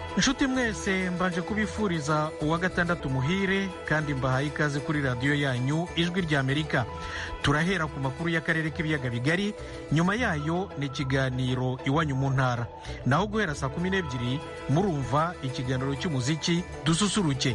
inshuti mwese mbanje kubifuriza uwa gatandatu muhire kandi mbahaye ikaze kuri radiyo yanyu ijwi ry'amerika turahera ku makuru y'akarere k'ibiyaga bigari nyuma yayo ni ikiganiro iwanyu mu ntara naho guhera saa kumi n'ebyiri murumva ikiganiro cy'umuziki dususuruke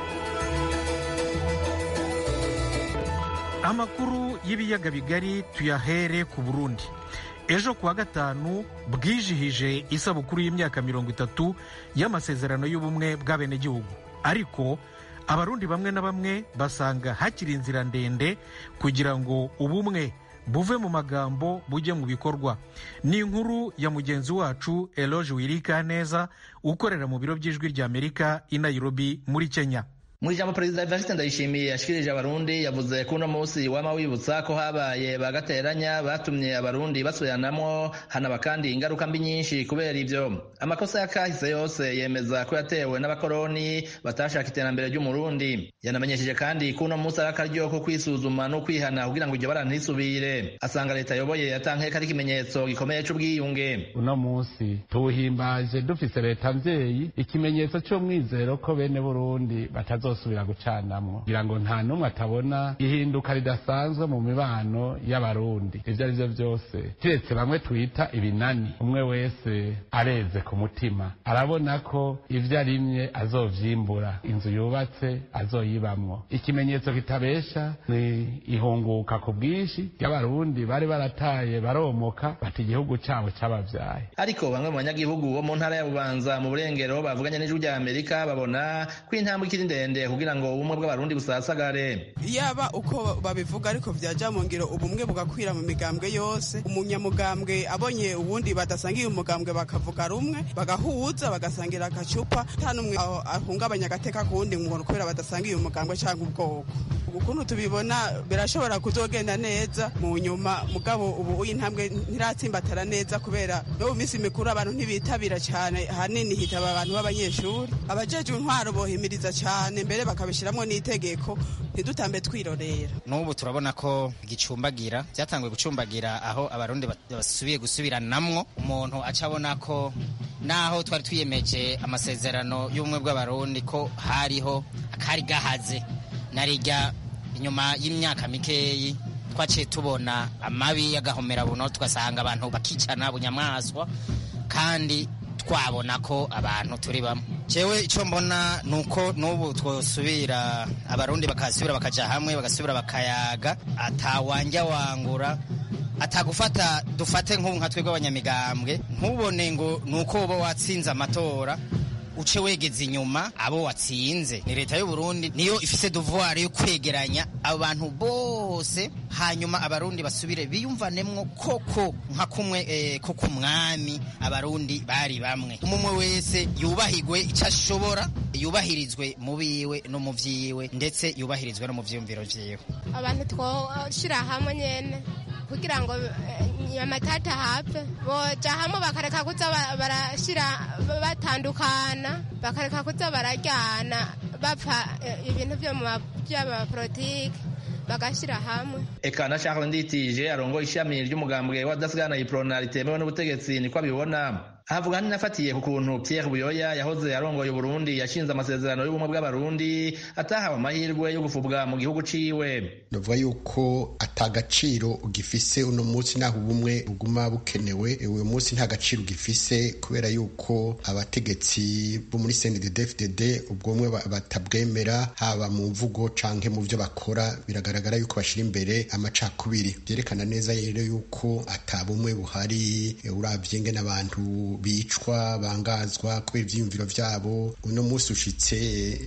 amakuru y'ibiyaga bigari tuyahere ku burundi ejo kuwa gatanu bwijihije isabukuru y'imyaka mirongo itatu y'amasezerano y'ubumwe bw'abenegihugu ariko abarundi bamwe na bamwe basanga hakiri inzira ndende kugira ngo ubumwe buve mu magambo bujye mu bikorwa ni inkuru ya mugenzi wacu eloge wirika neza ukorera mu biro by'ijwi ry'amerika i nairobi muri kenya mu ijambo perezida evariste ndayishimiye yashikirije abarundi yavuze ko uno munsi wama wibutsa ko habaye bagateranya batumye abarundi basubiranamwo hanaba kandi ingaruka mbi nyinshi kubera ivyo amakosa yakahise yose yemeza ko yatewe n'abakoroni batashaka iterambere ry'umurundi yanamenyesheje kandi ko uno munsi ari akaryo ko kwisuzuma no kwihana kugira ngo iryo bara ntisubire asanga leta ayoboye yatanke ari ikimenyetso gikomeye c'ubwiyunge uno munsi tuwuhimbaje dufise leta mvyeyi ikimenyetso c'umwizero ko bene burundi batazo bazosubira gucanamwo kugira ngo nta n'umwe atabona ihinduka ridasanzwe mu mibano y'abarundi ivyo ari vyo vyose kiretse bamwe twita ibinani umwe wese areze ku mutima arabona ko ivyo arimye azovyimbura inzu yubatse azoyibamwo ikimenyetso kitabesha ni ihunguka ku bwinshi ry'abarundi bari barataye baromoka bati igihugu cabo cabavyaye ariko bamwe mu banyagihugu bo mu ntara ya bubanza mu burengero bavuganye n'ijwi rya amerika babona ko intambwe ikiri ndende kugira ngo ubumwe bw'abarundi busasagare yaba uko babivuga ariko vyaja mu ngiro ubumwe bugakwira mu migambwe yose umunyamugambwe abonye uwundi badasangiye umugambwe bakavuga rumwe bagahuza bagasangira agacupa nta n'umwe ahungabanya agateka kuwundi ngo kubera badasangiye umugambwe canke ubwoko ukuntu tubibona birashobora kuzogenda neza mu nyuma mugabo ubu intambwe ntiratsimbatara neza kubera no mu minsi mikuru abantu ntibitabira cyane hanini hitaba abantu b'abanyeshuri abajejwe intwaro bohimiriza cyane mbere bakabishyiramo n'itegeko ntidutambe twirorera n'ubu turabona ko gicumbagira byatanguye gucumbagira aho abarundi basubiye gusubiranamwo umuntu aca abona ko naho twari twiyemeje amasezerano y'ubumwe bw'abarundi ko hariho akari gahaze narijya inyuma y'imyaka mikeyi twaciye tubona amabi y'agahomera buno tugasanga abantu bakicana bunyamaswa kandi twabona ko abantu turi bamwe jewe icyo mbona ni uko n'ubu twosubira abarundi bakasubira bakaja hamwe bagasubira bakayaga atawanja wangura atagufata dufate nk'ubu nka twebwe abanyamigambwe ntubone ngo ni uko uba watsinze amatora uce wegeze inyuma abo watsinze ni leta y'u Burundi niyo ifise devoir yo kwegeranya abantu bose hanyuma abarundi basubire biyumvanemwo koko nka kumwe eh, ko kumwami abarundi bari bamwe umwe wese yubahigwe icyo ashobora yubahirizwe mu biwe no mu vyiwe ndetse yubahirizwe no mu vyiyumviro vyiwe abantu twoshira hamwe nyene kugira ngo amatata hapfe boja hamwe bakareka kuza barashira batandukana bakareka kuza bararyana bapfa ibintu vyo mu vy'abapolitike bagashyira hamwe eka na Charles Nditije arongoye ishami ry'umugambwe wa dasigana iprona ritemewe n'ubutegetsi niko abibona ahavuga nafatiye ku kuntu Pierre Buyoya yahoze arongoye Burundi yashinze amasezerano y'ubumwe bw'abarundi atahawe amahirwe yo gufubwa mu gihugu ciwe ndavuga yuko atagaciro ugifise uno munsi naho ubumwe buguma bukenewe uyu munsi nta gaciro ugifise kubera yuko abategetsi bo muri CNDD-FDD ubwo bumwe batabwemera haba mu mvugo canke mu vyo bakora biragaragara yuko bashira imbere amacakubiri byerekana neza rero yuko atabumwe buhari uravye ngene abantu bicwa bangazwa kubera ivyiyumviro vyabo uno munsi ushitse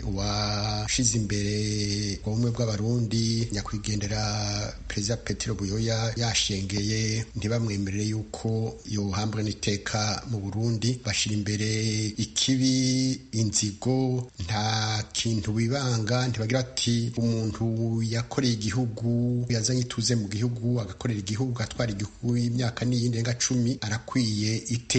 washize imbere ubumwe bw'abarundi nyakwigendera perezida petero buyoya yashengeye ntibamwemerere yuko yohambwa n'iteka mu burundi bashira imbere ikibi inzigo nta kintu bibanga ntibagira ati umuntu yakoreye igihugu yazanye ituze mu gihugu agakorera igihugu agatwara igihugu imyaka n'iyindi renga cumi arakwiye iteka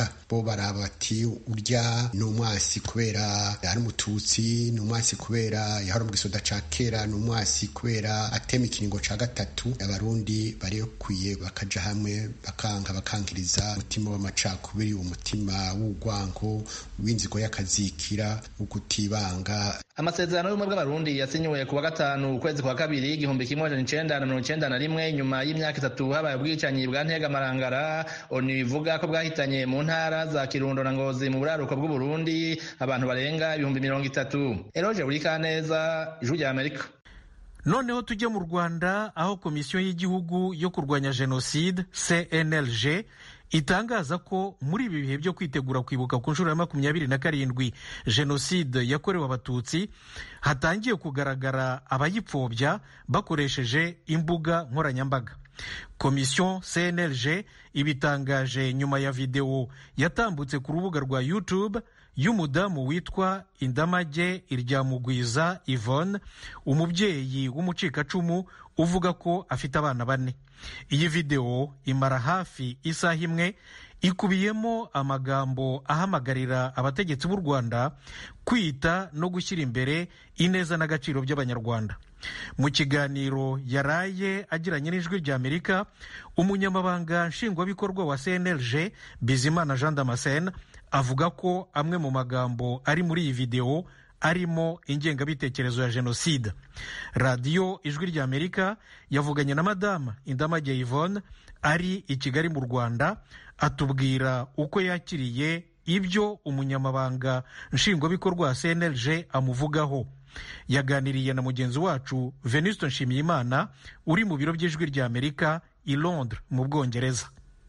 bavuga bo baraba bati urya ni umwasi kubera ari umututsi ni umwasi kubera yahora mu gisoda ca kera ni umwasi kubera atema ikiringo ca gatatu abarundi barikwiye bakaja hamwe bakanka bakankiriza umutima w'amacakubiri umutima w'urwango w'inzigo y'akazikira ukutibanga amasezerano y'ubumwe bw'abarundi yasinyiwe ku wa gatanu ukwezi kwa kabiri igihumbi kimwe amajana icenda na mirongo icenda na rimwe nyuma y'imyaka itatu habaye ubwicanyi bwa ntegamarangara onu bivuga ko bwahitanye mu ntara za kirundo na ngozi mu buraruko bw'uburundi abantu barenga ibihumbi mirongo itatu eroje buri kaneza ijwi rya amerika noneho tujye mu rwanda aho komisiyo y'igihugu yo kurwanya jenoside cnlg itangaza ko muri ibi bihe byo kwitegura kwibuka ku nshuro ya makumyabiri na karindwi jenoside yakorewe abatutsi hatangiye kugaragara abayipfobya bakoresheje imbuga nkoranyambaga komisiyo cnlg ibitangaje nyuma ya videwo yatambutse ku rubuga rwa youtube y'umudamu witwa indamage iryamugwiza yvonne umubyeyi w'umucikacumu uvuga ko afite abana bane iyi videwo imara hafi isaha imwe ikubiyemo amagambo ahamagarira abategetsi b'u rwanda kwita no gushyira imbere ineza n'agaciro by'abanyarwanda mu kiganiro yaraye agiranye n'ijwi rya amerika umunyamabanga nshingwabikorwa wa cnlg bizimana jean damascene avuga ko amwe mu magambo ari muri iyi videwo arimo ingengabitekerezo ya jenoside radiyo ijwi rya amerika yavuganye na madama indamage yvonne ari i kigali mu rwanda atubwira uko yakiriye ibyo umunyamabanga nshingwabikorwa wa cnlg amuvugaho yaganiriye na mugenzi wacu venuste nshimiyimana uri mu biro by'ijwi rya amerika i londres mu bwongereza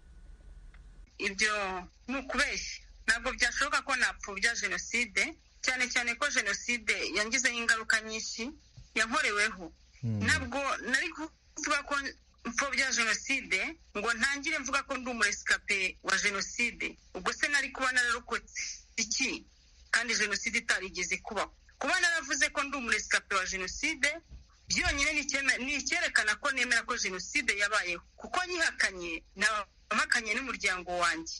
ibyo ni ukubeshya ntabwo byashoboka ko napfobya jenoside cyane cyane ko jenoside yangizeho ingaruka nyinshi yankoreweho ntabwo nari kuvuga ko mfobya jenoside ngo ntangire mvuga ko ndi umuresikape wa jenoside ubwo se nari kuba nararokotse iki kandi jenoside itarigeze kubaho kuba naravuze ko ndi umuresikape wa jenoside byonyine ni icyerekana ko nemera ko jenoside yabayeho kuko nyihakanye nahakanye n'umuryango wanjye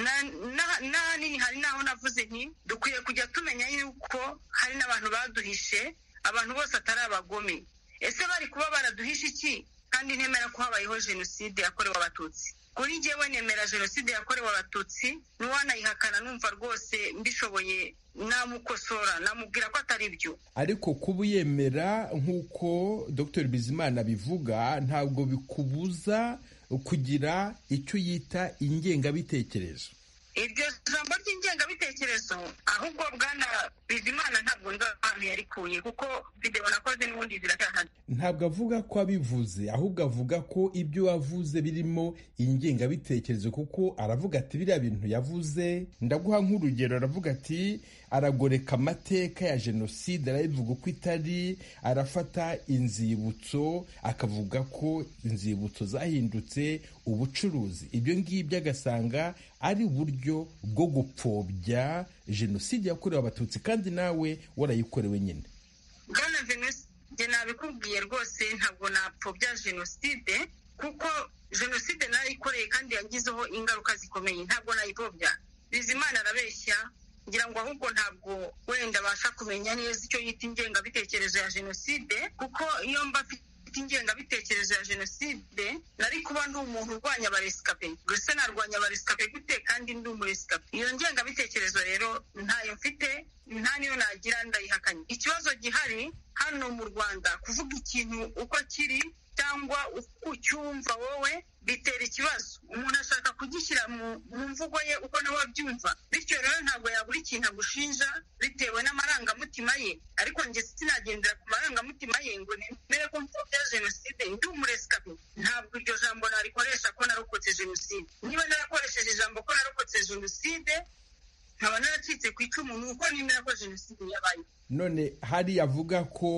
n'ahanini hari n'aho navuze nti dukwiye kujya tumenya yuko hari n'abantu baduhishe abantu bose atari abagome ese bari kuba baraduhishe iki kandi ntemera ko habayeho jenoside yakorewe abatutsi kuri njyewe nemera jenoside yakorewe abatutsi n'uwanayihakana numva rwose mbishoboye namukosora namubwira ko atari byo ariko kuba uyemera nk'uko dr bizimana bivuga ntabwo bikubuza kugira icyo yita ingengabitekerezo iryo jambo ry'ingengabitekerezo ahubwo bwana bizimana ntabwo nzi ahantu yarikuye kuko videwo nakoze n'ubundi ziracyahari ntabwo avuga ko abivuze ahubwo avuga ko ibyo wavuze birimo ingengabitekerezo kuko aravuga ati biriya bintu yavuze ndaguha nk'urugero aravuga ati aragoreka amateka ya jenoside arabivuga uko itari arafata inzibutso akavuga ko inzibutso zahindutse ubucuruzi ibyo ngibyo agasanga ari uburyo bwo gupfobya jenoside yakorewe abatutsi kandi nawe warayikorewe nyine bwana venuste nabikubwiye rwose ntabwo napfobya jenoside kuko jenoside narayikoreye kandi yangizeho ingaruka zikomeye ntabwo nayipfobya bizimana arabeshya ngira ngo ahubwo ntabwo wenda abasha kumenya neza icyo yita ingengabitekerezo ya jenoside kuko iyo mba afite ingengabitekerezo ya jenoside nari kuba ndi umuntu urwanya abaresikape gusa narwanya abaresikape gute kandi ndi umuresikape iyo ngengabitekerezo rero ntayo mfite nta niyo nagira ndayihakanye ikibazo gihari hano mu rwanda kuvuga ikintu uko kiri cyangwa uko ucyumva wowe bitera ikibazo umuntu ashaka kugishyira mu mvugo ye uko nawe abyumva bityo rero ntabwo yabura ikintu agushinja bitewe n'amarangamutima ye ariko njye sinagendera ku marangamutima ye ngo nemere ko mfobya jenoside ndi umuresikape ntabwo iryo jambo narikoresha ko narokotse jenoside niba narakoresheje ijambo ko narokotse jenoside nkaba naracitse ku icumu ni uko nemera ko jenoside yabaye none hari avuga ko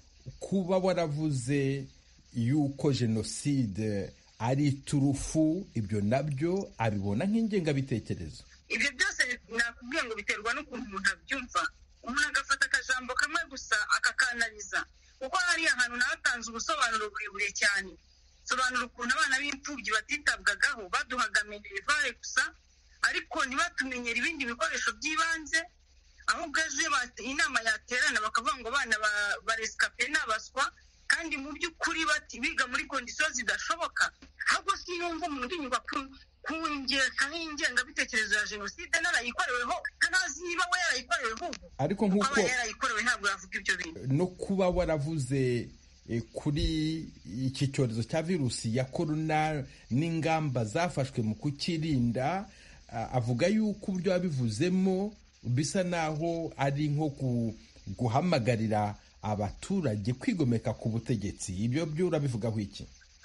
kuba waravuze yuko jenoside ari iturufu ibyo nabyo abibona nk'ingengabitekerezo ibyo byose nakubwiye ngo biterwa n'ukuntu umuntu abyumva umuntu agafata akajambo kamwe gusa akakanariza kuko hariya hantu nahatanze ubusobanuro burebure cyane sobanura ukuntu abana b'imfubyi batitabwagaho baduhaga minerivare gusa ariko ntibatumenyere ibindi bikoresho by'ibanze ahubwo ejo inama yaterana bakavuga ngo abana baresikape n'abaswa kandi mu by'ukuri biga muri kondisiyo zidashoboka ahubwo sinumva umuntu unyurwa kungekaho ingengabitekerezo ya jenoside narayikoreweho ntanazi niba we yarayikoreweho ubu ariko nk'uko aba yarayikorewe ntabwo yavuga ibyo bintu no kuba waravuze kuri iki cyorezo cya virusi ya korona n'ingamba zafashwe mu kukirinda avuga yuko uburyo wabivuzemo bisa naho ari nko guhamagarira abaturage kwigomeka ku butegetsi ibyo byo urabivugaho iki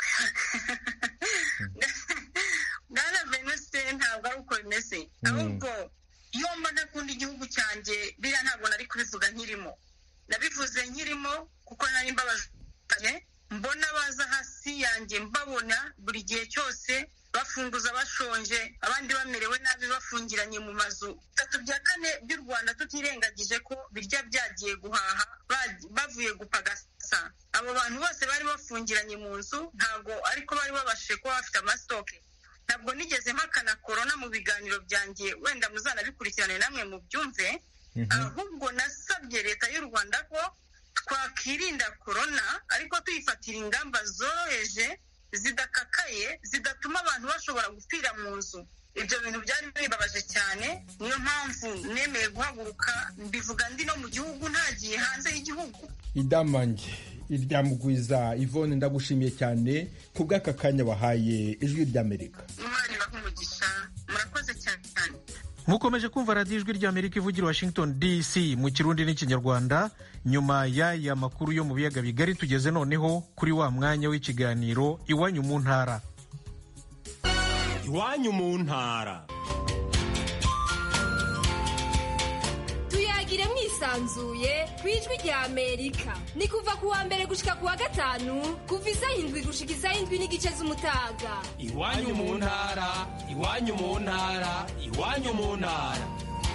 bwana venuse ntabwo ari uko bimeze ahubwo iyo mba ntakunda igihugu cyanjye biriya ntabwo nari kubivuga nkirimo nabivuze nkirimo kuko nari mbabajwe mbona baza hasi yanjye mbabona buri gihe cyose bafunguza bashonje abandi bamerewe nabi bafungiranye mu mazu bitatu bya kane by'u rwanda tutirengagije ko birya byagiye guhaha bavuye gupagasa abo bantu bose bari bafungiranye mu nzu ntabwo ariko bari babashije kuba bafite amasitoke ntabwo nigeze mpakana korona mu biganiro byanjye wenda muzanabikurikirane namwe mu byumve ahubwo nasabye leta y'u rwanda ko twakirinda korona ariko tuyifatira ingamba zoroheje zidakakaye zidatuma abantu bashobora gupfira mu nzu ibyo bintu byari bibabaje cyane niyo mpamvu nemeye guhaguruka mbivuga ndi no mu gihugu ntagiye hanze y'igihugu idamange irya mugwiza ivone ndagushimiye cyane ku bw'aka kanya wahaye ijwi ry'amerika imana ibaha umugisha murakoze cyane mukomeje kumva radiyo ijwi ry'amerika ivugira washington dc mu kirundi n'ikinyarwanda nyuma y'aya makuru yo mu biyaga bigari tugeze noneho kuri wa mwanya w'ikiganiro iwanyu mu ntara iwanyu mu ntara tuyagire mwisanzuye ku ijwi rya amerika ni kuva ku wa mbere gushika ku wa gatanu kuva isaha indwi gushika isaha indwi n'igice z'umutaga iwanyu mu ntara iwanyu mu ntara iwanyu mu ntara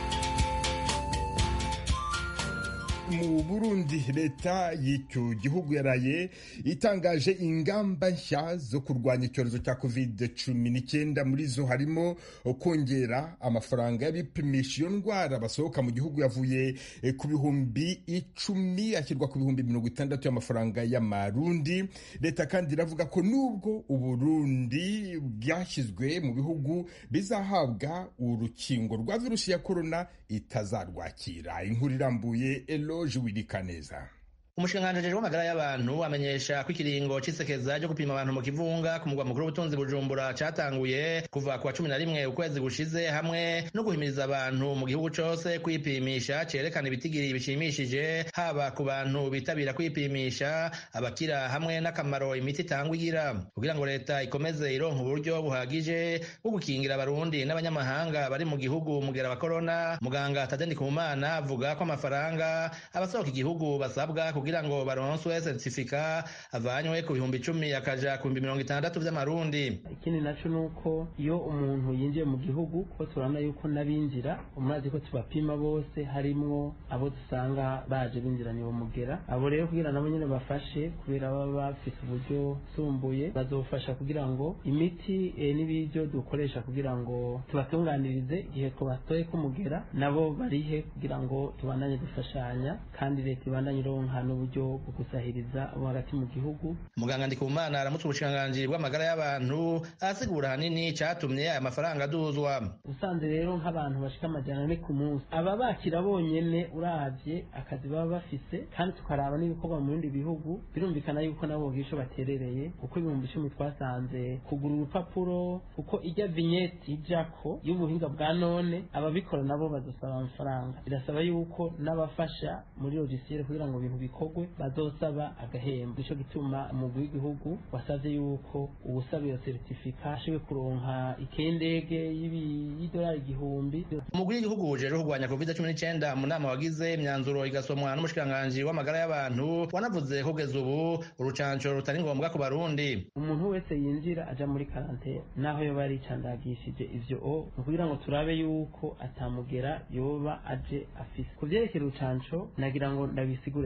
mu burundi leta y'icyo gihugu yaraye itangaje ingamba nshya zo kurwanya icyorezo cya covid cumi n'icyenda muri zo harimo kongera amafaranga y'abipimisha iyo ndwara basohoka mu gihugu yavuye ku bihumbi icumi ashyirwa ku bihumbi mirongo itandatu y'amafaranga y'amarundi leta kandi iravuga ko nubwo uburundi bwashyizwe mu bihugu bizahabwa urukingo rwa virusi ya korona itazarwakira inkuru irambuye eloge wirikaneza umushikiranganji w'amagara y'abantu amenyesha ko ikiringo c'isekeza ryo gupima abantu mu kivunga ku mugwa mukuru w'ubutunzi bujumbura catanguye kuva ku wa cumi na rimwe ukwezi gushize hamwe no guhimiriza abantu mu gihugu cose kwipimisha cerekana ibitigiri bishimishije haba ku bantu bitabira kwipimisha abakira hamwe n'akamaro imiti itangwa igira kugira ngo leta ikomeze ironka uburyo buhagije bwo gukingira abarundi n'abanyamahanga bari mu gihugu mugera wa korona muganga tadeni kumana avuga ko amafaranga abasohoka igihugu basabwa kugira ngo baronswe certifica avanywe ku bihumbi icumi akaja ku bihumbi mirongo itandatu vy'amarundi ikindi naco nuko iyo umuntu yinjiye mu gihugu ko turabona yuko n'abinjira umurazi ko tubapima bose harimwo abo dusanga baje binjiranye uwo mugera abo rero kugira nabo nyene bafashe kubera baba bafise uburyo sumbuye bazofasha kugira ngo imiti e, n'ibiryo dukoresha kugira ngo tubatunganirize igihe twabatoye k'umugera nabo barihe kugira ngo tubandanye dufashanya kandi leta ibandanye ironka n'uburyo bwo gusahiriza abo hagati mu gihugu muganga ndikumana aramutse ubushikiranganji bw'amagara y'abantu asigura hanini catumye aya mafaranga aduzwa usanze rero nk'abantu bashika amajana ane ku munsi aba bakira bonyene uravye akazi baba bafise kandi tukaraba n'ibikorwa mu bindi bihugu birumvikana yuko nabo bwisho baterereye kuko ibihumbi icumi twasanze kugura urupapuro kuko ijya vignette ijako y'ubuhinga bwa none ababikora nabo bazosaba amafaranga birasaba yuko n'abafasha muri logiciel kugira ngo ibintu bikorwe bazosaba agahembo nico gituma umugwi w'igihugu wasavye yuko uwusaba iyo certificat ashobwe kuronka ikendege y'idolari igihumbi umugwi w'igihugu ujejwe kurwanya covid cumi n'icyenda mu nama wagize imyanzuro igasomwa n'umushikiranganji w'amagara y'abantu wanavuze kugeza ubu urucanco rutari ngombwa ku barundi umuntu wese yinjira aja muri karantene naho yoba yaricandagishije ivyo o ni kugira ngo turabe yuko atamugera yoba aje afise ku vyerekeye urucanco nagira ngo ndabisigure neza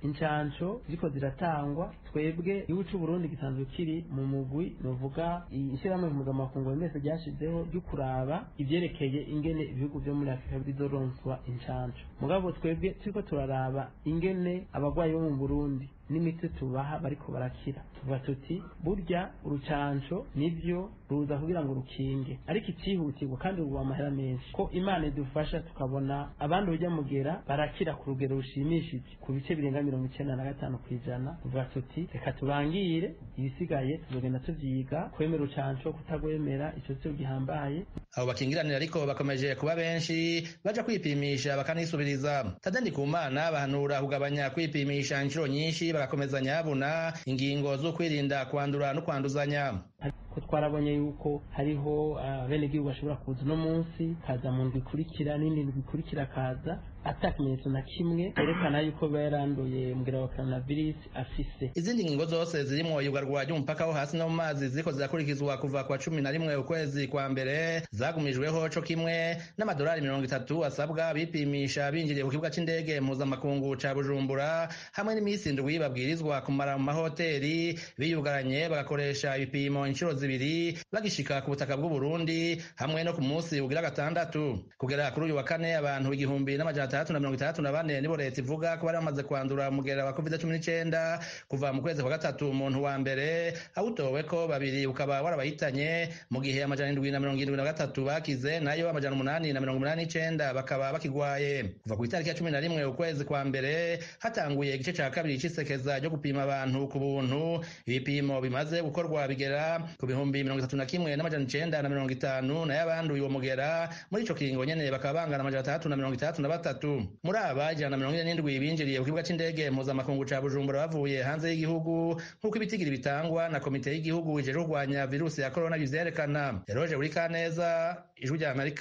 incansho ziriko ziratangwa twebwe igihugu c'u Burundi gisanzwe kiri mu mugwi nuvuga ishyirahamwe mpuzamakungu wemese ryashizeho ryo kuraba ivyerekeye ingene ibihugu vyo muri afurika bizoronswa incansho mugabo twebwe turiko turaraba ingene abagwayi bo mu burundi n'imiti tubaha bariko barakira tuvuga tuti burya urucanco nivyo ruza kugira ngo rukinge ariko icihutirwa kandi ruba amahera menshi ko imana idufasha tukabona abandi urujya mugera barakira ku rugero rushimishije ku bice birenga mirongo icenda na gatanu ku ijana tuvuga tuti reka tubangire ibisigaye tuzogenda tuvyiga kwemera urucanco kutagwemera ico cyo gihambaye abo bakingiranira ariko bakomeje kuba benshi baja kwipimisha bakanisubiriza tadandi ku mana bahanura kugabanya kwipimisha inshuro nyinshi bagakomezanya yabuna ingingo zo kwirinda kwandura no kwanduzanya ko twarabonye yuko hariho abenegihugu bashobora kuza uno munsi kaza mu ndwi ikurikira n'indi ndwi ikurikira kaza ata kimenyetso na kimwe yerekana yuko biba yaranduye umubwira wa coronavirus afise izindi ngingo zose zirimwo iyugarwa ry'umupaka wo hasi no mu mazi ziriko zirakurikizwa kuva kwa cumi na rimwe ukwezi kwa mbere zagumijweho co kimwe n'amadolari mirongo itatu asabwa bipimisha binjiriye ku kibuga c'indege mpuzamakungu ca bujumbura hamwe n'iminsi indwi babwirizwa kumara mu mahoteli biyugaranye bagakoresha ibipimo inshuro zibiri bagishika ku butaka bw'uburundi hamwe no ku munsi ugira gatandatu kugera kuri uyu wa kane abantu igihumbi n'amajana atandatu na mirongo itandatu na bane nibo leta ivuga ko bari bamaze kwandura umugera wa covid cumi n'icenda kuva mu kwezi kwa gatatu umuntu wa mbere awutowe ko babiri ukaba warabayitanye mu gihe amajana indwi na mirongo irindwi na gatatu bakize nayo amajana umunani na mirongo umunani n'icenda bakaba bakigwaye kuva ku itariki ya cumi na rimwe ukwezi kwa mbere hatanguye igice ca kabiri c'isekeza ryo gupima abantu ku buntu ibipimo bimaze gukorwa bigera ku bihumbi mirongo itatu na kimwe n'amajana icenda na mirongo itanu nayo abanduye uwo mugera muri ico kiringo nyene bakaba bangana amajana atandatu na mirongo itandatu na batatu muri aba ijana na mirongo ine n'indwi binjiriye ku kibuga c'indege mpuzamakungu ca bujumbura bavuye hanze y'igihugu nk'uko ibitigiri bitangwa na komite y'igihugu ijejwe kurwanya virusi ya korona bivyerekana eroje buri kaneza ijwi rya amerika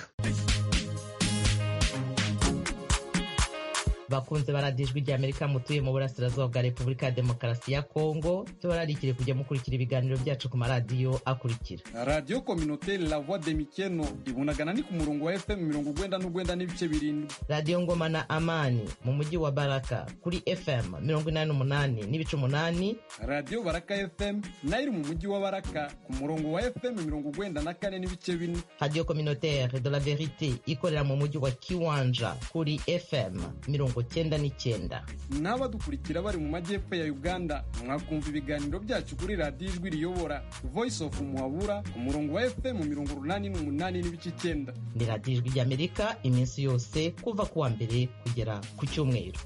bakunze baradijwe rya amerika mutuye mu burasirazuba bwa repubulika ya demokarasi ya kongo tubararikire kujya mukurikira ibiganiro byacu ku maradiyo akurikira radiyo kominoteri la voix de mikeno ibunagana ni ku murongo wa fm mirongo ugwenda n'ugwenda n'ibice birindwi radiyo ngoma na amani mu mujyi wa baraka kuri fm mirongo inani n'umunani n'ibice umunani radiyo baraka fm nayo iri mu mujyi wa baraka ku murongo wa fm mirongo ugwenda na kane n'ibice bine radiyo kominoteri de la verite ikorera mu mujyi wa kiwanja kuri fm mirongo cyenda n'icyenda n'abadukurikira bari mu majyepfo ya uganda mwakumva ibiganiro byacu kuri radiyo ijwi riyobora voice of muhabura ku murongo wa fm mirongo urunani n'umunani n'ibice icyenda ni radiyo ijwi ry'amerika iminsi yose kuva ku wa mbere kugera ku cyumweru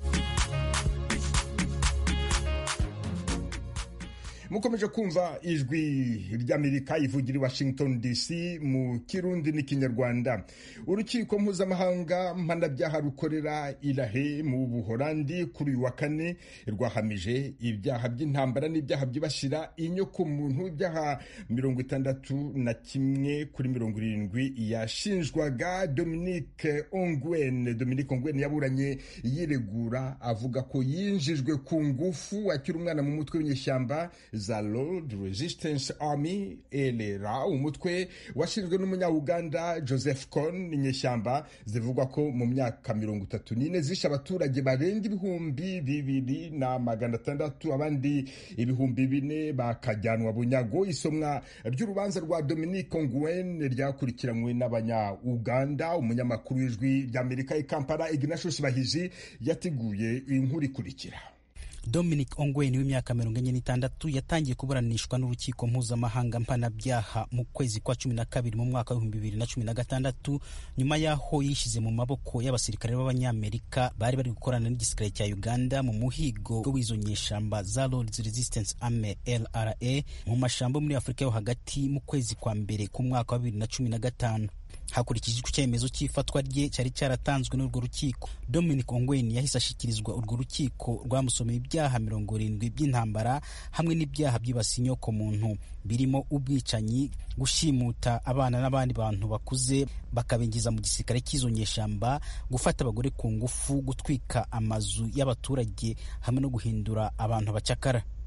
mukomeje kumva ijwi ry'amerika ivugira i washington dc mu kirundi n'ikinyarwanda urukiko mpuzamahanga mpanabyaha rukorera irahe mu buhorandi kuri uyu wa kane rwahamije ibyaha by'intambara n'ibyaha byibasira inyokomuntu ibyaha mirongo itandatu na kimwe kuri mirongo irindwi yashinjwaga dominique ongwen dominique ongwen yaburanye yiregura avuga ko yinjijwe ku ngufu akiri umwana mu mutwe w'inyeshyamba za Lord Resistance Army LRA umutwe washinzwe n'umunya-Uganda Joseph Kony inyeshyamba zivugwa ko mu myaka mirongo itatu n'ine zishe abaturage barenga ibihumbi bibiri na magana atandatu abandi ibihumbi bine bakajyanwa bunyago isomwa ry'urubanza rwa Dominique Ongwen ryakurikiranywe n'abanya-Uganda umunyamakuru w'ijwi ry'Amerika i Kampala Ignatius Bahizi yateguye inkuru ikurikira Dominic Ongwen w'imyaka mirongo enye n'itandatu yatangiye kuburanishwa n'urukiko mpuzamahanga mpanabyaha mu kwezi kwa cumi na kabiri mu mwaka w'ibihumbi bibiri na cumi na gatandatu nyuma y'aho yishyize mu maboko y'abasirikare b'abanyamerika bari bari gukorana n'igisirikare cya Uganda mu muhigo w'izo nyeshamba za Lords Resistance Army LRA mu mashambo muri Afurika yo hagati mu kwezi kwa mbere ku mwaka wa bibiri na cumi na gatanu hakurikijwe icyemezo cy'ifatwa rye cyari cyaratanzwe n'urwo rukiko dominic ongwen yahise ashyikirizwa urwo rukiko rwamusomeye ibyaha mirongo irindwi by'intambara hamwe n'ibyaha byibasiye inyoko muntu birimo ubwicanyi gushimuta abana n'abandi bantu bakuze bakabinjiza mu gisirikare cy'izo nyeshamba gufata abagore ku ngufu gutwika amazu y'abaturage hamwe no guhindura abantu bacakara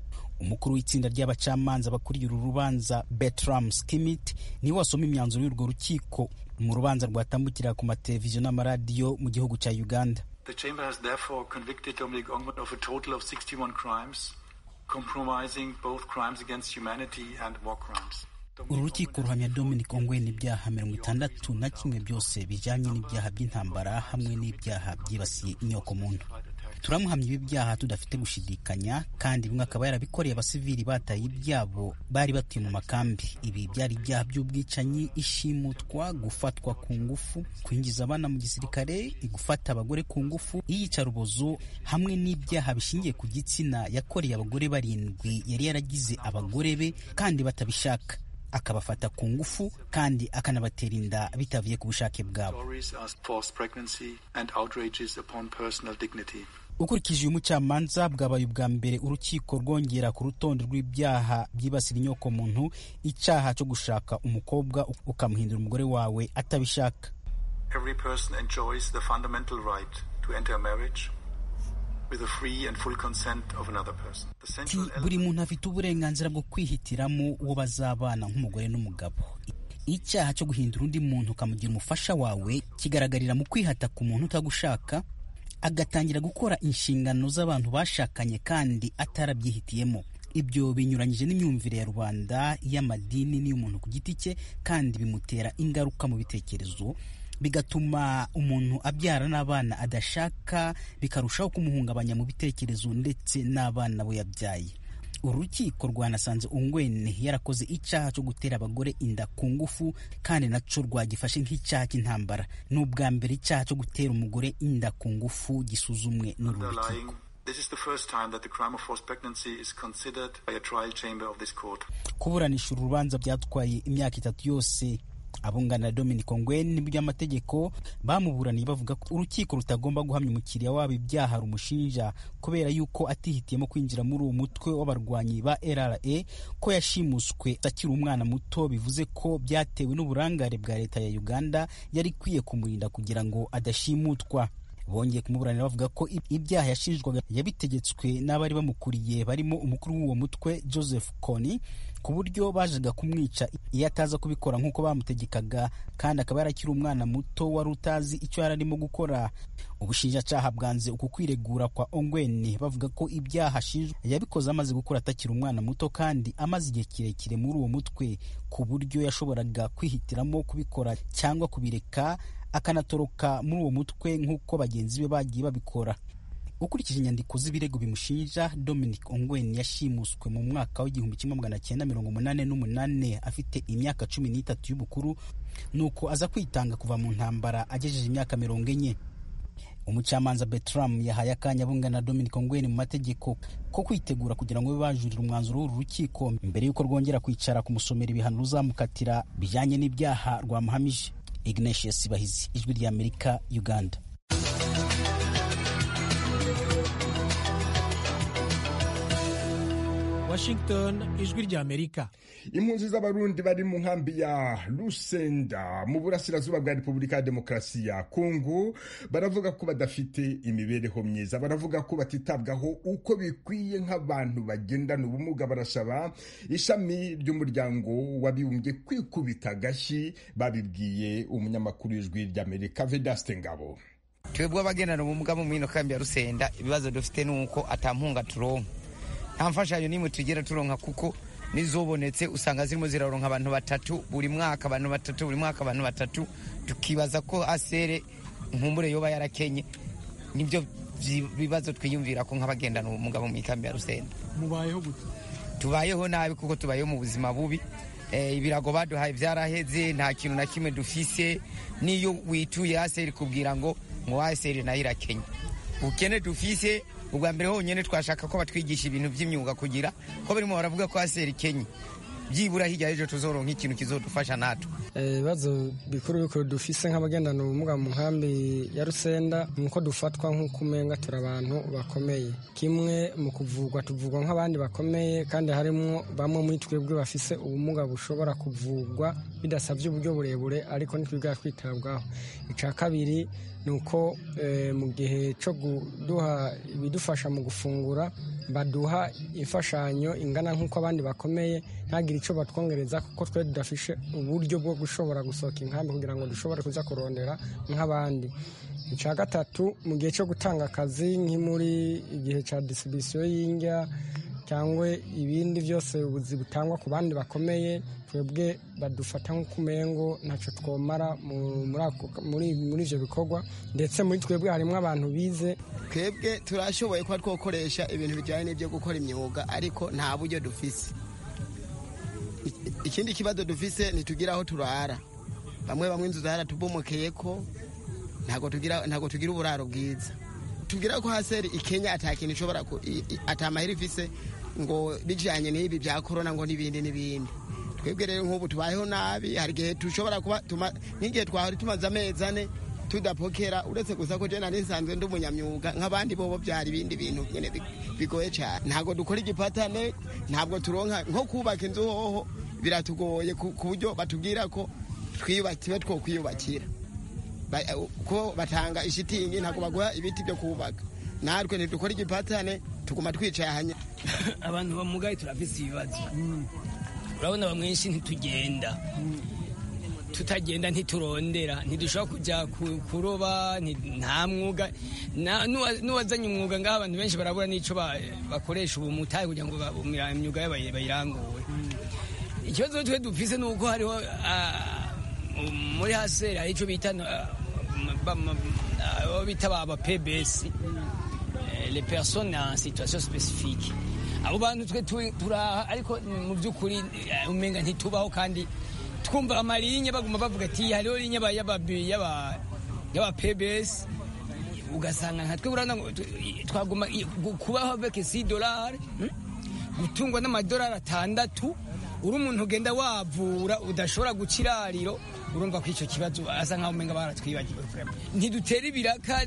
umukuru w'itsinda ry'abacamanza bakuriye uru rubanza Bertram Skimit niwe wasoma imyanzuro y'urwo rukiko mu rubanza rwatambukira ku mateleviziyo n'amaradiyo mu gihugu cya Uganda The chamber has therefore convicted Dominic Ongwen of a total of 61 crimes, compromising both crimes against humanity and war crimes. uru rukiko ruhamya Dominic Ongwen ibyaha mirongo itandatu na kimwe byose bijyanye n'ibyaha by'intambara hamwe n'ibyaha byibasiye inyokomuntu turamuhamya ibi byaha tudafite gushidikanya kandi bimwe akaba yarabikoreye abasivili bataye ibyabo bari batuye mu makambi ibi byari ibyaha by'ubwicanyi ishimutwa gufatwa ku ngufu kwinjiza abana mu gisirikare gufata abagore ku ngufu iyicarubozo hamwe n'ibyaha bishingiye ku gitsina yakoreye abagore barindwi yari yaragize abagore be kandi batabishaka akabafata ku ngufu kandi akanabatera inda bitavuye ku bushake bwabo Stories are forced pregnancy and outrages upon personal dignity. ukurikije uyu mucamanza bwabaye ubwa mbere urukiko rwongera ku rutonde rw'ibyaha byibasira inyokomuntu icyaha cyo gushaka umukobwa ukamuhindura umugore wawe atabishaka Every person enjoys the fundamental right to enter a marriage with the free and full consent of another person. The Ati, central buri muntu afite uburenganzira bwo kwihitiramo uwo bazabana nk'umugore n'umugabo icyaha cyo guhindura undi muntu ukamugira umufasha wawe kigaragarira mu kwihata ku muntu utagushaka agatangira gukora inshingano z'abantu bashakanye kandi atarabyihitiyemo ibyo binyuranyije n'imyumvire ya rubanda y'amadini n'iy'umuntu ku giti cye kandi bimutera ingaruka mu bitekerezo bigatuma umuntu abyara n'abana adashaka bikarushaho kumuhungabanya mu bitekerezo ndetse n'abana we yabyaye urukiko rwanasanze ungwene yarakoze icyaha cyo gutera abagore inda ku ngufu kandi naco rwagifashe nk'icyaha cy'intambara ni ubwa mbere icyaha cyo gutera umugore inda ku ngufu gisuzumwe n'uru rukiko underlying. This is the first time that the crime of forced pregnancy is considered by a trial chamber of this court. kuburanisha uru rubanza byatwaye imyaka itatu yose abungana na Dominic Ongwen by'amategeko bamuburaniye bavuga ko urukiko rutagomba guhamya umukiriya wabo ibyaha rumushinja kubera yuko atihitiyemo kwinjira muri uwo mutwe w'abarwanyi ba LRA ko yashimuswe akiri umwana muto bivuze ko byatewe n'uburangare bwa leta ya Uganda yari ikwiye kumurinda kugira ngo adashimutwa bongeye kumuburanira bavuga ko ibyaha yashinjwaga yabitegetswe n'abari bamukuriye barimo umukuru w'uwo mutwe Joseph Kony ku buryo bajaga kumwica iyo ataza kubikora nk'uko bamutegekaga kandi akaba yarakiri umwana muto wari utazi icyo yari arimo gukora ubushinjacyaha bwanze uku kwiregura kwa Ongwen bavuga ko ibyaha ashinjwa yabikoze amaze gukura atakiri umwana muto kandi amaze igihe kirekire muri uwo mutwe ku buryo yashoboraga kwihitiramo kubikora cyangwa kubireka akanatoroka muri uwo mutwe nk'uko bagenzi be bagiye babikora ukurikije inyandiko z'ibirego bimushinja Dominic Ongwen yashimuswe mu mwaka w'igihumbi kimwe magana cyenda mirongo umunani n'umunani afite imyaka cumi n'itatu y'ubukuru nuko aza kwitanga kuva mu ntambara agejeje imyaka mirongo enye umucamanza Bertram yahaye akanya bungana na Dominic Ongwen mu mategeko ko kwitegura kugira ngo babe bajurira umwanzuro w'uru rukiko mbere y'uko rwongera kwicara kumusomera ibihano ruzamukatira bijyanye n'ibyaha rwamuhamije Ignatius Bahizi ijwi ry'Amerika Uganda Washington ijwi ry'Amerika impunzi z'abarundi bari mu nkambi ya Lusenda mu burasirazuba bwa Repubulika ya Demokarasi ya Kongo baravuga ko badafite imibereho myiza baravuga ko batitabwaho uko bikwiye nk'abantu bagendana ubumuga barasaba ishami ry'umuryango w'abibumbye kwikubita agashyi babibwiye umunyamakuru w'ijwi ry'Amerika Vedaste Ngabo twebwe abagendana ubumuga mu mino kambi ya Rusenda ibibazo dufite nuko atampunga turonka nta mfashanyo n'imwe tugera turonka kuko nizobonetse usanga zirimo ziraronka abantu batatu buri mwaka abantu batatu buri mwaka abantu batatu tukibaza ko asere nkumbure yoba yarakenye nibyo bibazo twiyumvira ko nk'abagendana ubumuga mu ikambi ya Rusenda mubayeho gute tubayeho nabi kuko tubayeho mu buzima bubi ibirago baduhaye byaraheze nta kintu na kimwe dufise n'iyo wituye aseri kubwira ngo ngo aseri nayo irakenye ubukene dufise ubwa mbere honyine twashaka ko batwigisha ibintu by'imyuga kugira ko barimo baravuga ko aseri kenye byibura hirya y'ejo tuzoronka ikintu kizodufasha natwe ibibazo bikuru bikuru dufise nk'abagendana ubumuga mu nkambi ya rusenda ni uko dufatwa nk'uko umenga turi abantu bakomeye kimwe mu kuvugwa tuvugwa nk'abandi bakomeye kandi harimo bamwe muri twebwe bafise ubumuga bushobora kuvugwa bidasabye uburyo burebure ariko ntitwigara kwitabwaho icya kabiri ni uko mu gihe cyo kuduha ibidufasha mu gufungura baduha imfashanyo ingana nk'uko abandi bakomeye ntagire icyo batwongereza kuko twe tudafishe uburyo bwo gushobora gusohoka inkambi kugira ngo dushobore kuza kurondera nk'abandi icya gatatu mu gihe cyo gutanga akazi nk'imuri igihe cya disibisiyo y'indya cyangwa ibindi byose ubuzi butangwa ku bandi bakomeye twebwe badufata nk'uko umengo ntacyo twomara muri ibyo bikorwa ndetse muri twebwe harimo abantu bize twebwe turashoboye kuba twakoresha ibintu bijyanye n'ibyo gukora imyuga ariko nta buryo dufise ikindi kibazo dufise ntitugira aho turara bamwe bamwe inzu zaratubomokeye ko ntabwo tugira ntabwo tugira uburaro bwiza tugira ko haseri ikenya atakintu ishobora atamahera ifise ngo bijyanye n'ibi bya korona ngo n'ibindi n'ibindi twebwe rero nk'ubu tubayeho nabi hari igihe dushobora kuba nk'igihe twahora tumaze amezi ane tudapokera uretse gusa ko jena nisanzwe ndi umunyamyuga nk'abandi bobo byari ibindi bintu nyine bigoye cyane ntabwo dukora igipatane ntabwo turonka nko kubaka inzu hoho biratugoye ku buryo batubwira ko twiyubakiwe two kwiyubakira ko batanga ishitingi ntabwo baguha ibiti byo kubaka natwe ntidukora igipatane tuguma twicaye ahanya abantu bamugaye turafise ibibazo urabona bamwenshi ntitugenda tutagenda ntiturondera ntidushobora kujya kuroba nta mwuga n'uwazanye umwuga ngaho abantu benshi barabura n'icyo bakoresha ubu mutahe kugira ngo imyuga yabo bayirangure ikibazo twe dufise ni uko hariho muri haseri hari icyo bita bita ba pbs les personnes en situation spécifique abo bantu twe turaha ariko mu by'ukuri umenga ntitubaho kandi twumva amarinye baguma bavuga ati hariho linye y'aba pbs ugasanga nka twe urabona twaguma kubaho avec si dolari gutungwa n'amadolari atandatu uri umuntu ugenda wavura udashobora guca irariro urumva ko icyo kibazo asa nkaho umenga baratwibagiwe ntidutera ibiraka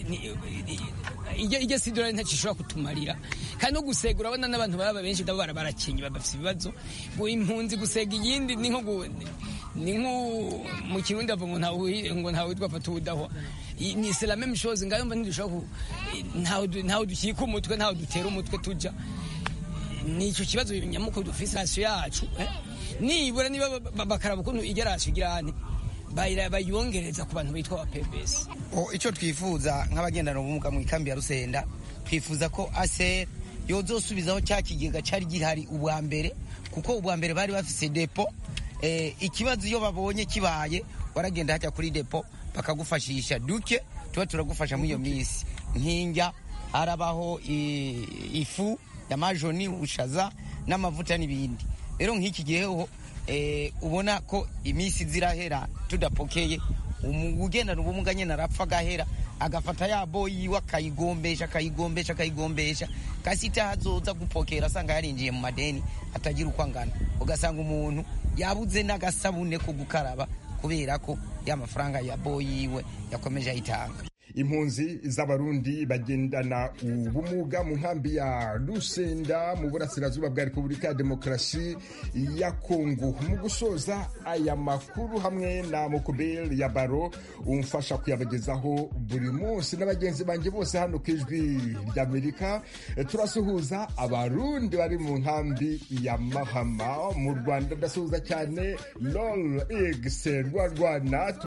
ijya si dolari ntacyo ishobora kutumarira kandi no gusega urabona n'abantu baba benshi nabo barakenye bafite ibibazo impunzi gusega iyindi ni nko ni nko mu kirundi ava ngo ntawe witwa fata ubudahwa ni c'est même chose ngayo mba ntidushobora ntawe dukika umutwe ntawe dutera umutwe tujya ni icyo kibazo nyamukuru dufise rasiyo yacu nibura niba bakaraba ukuntu ijya rasiyo igira hane bayongereza ku bantu bitwa ba pebesi icyo twifuza nk'abagendana ubumuga mu ikambi ya rusenda twifuza ko aseri yozosubizaho cya kigega cyari gihari ubwa mbere kuko ubwa mbere bari bafise depo ikibazo iyo babonye kibaye waragenda hajya kuri depo bakagufashisha duke tuba turagufasha muri iyo minsi nk'injya harabaho ifu ya majoni ubushaza n'amavuta n'ibindi rero nk'iki gihe ho ubona ko iminsi zirahera tudapokeye ugendana ubumuga nyine arapfa agahera agafata ya boyi yiwe akayigombesha akayigombesha akayigombesha kasi itahazoza gupokera asanga yarinjiye mu madeni atagira uko angana ugasanga umuntu yabuze n'agasabune ko gukaraba kubera ko ya mafaranga ya boyi yiwe yakomeje ayitanga impunzi z'abarundi bagendana ubumuga mu nkambi ya rusenda mu burasirazuba bwa repubulika ya demokarasi ya kongo mu gusoza aya makuru hamwe na mukubeli ya baro umfasha kuyabagezaho buri munsi n'abagenzi banjye bose hano ku ijwi ry'amerika turasuhuza abarundi bari mu nkambi ya mahama mu rwanda ndasuhuza cyane lol egise rwa rwana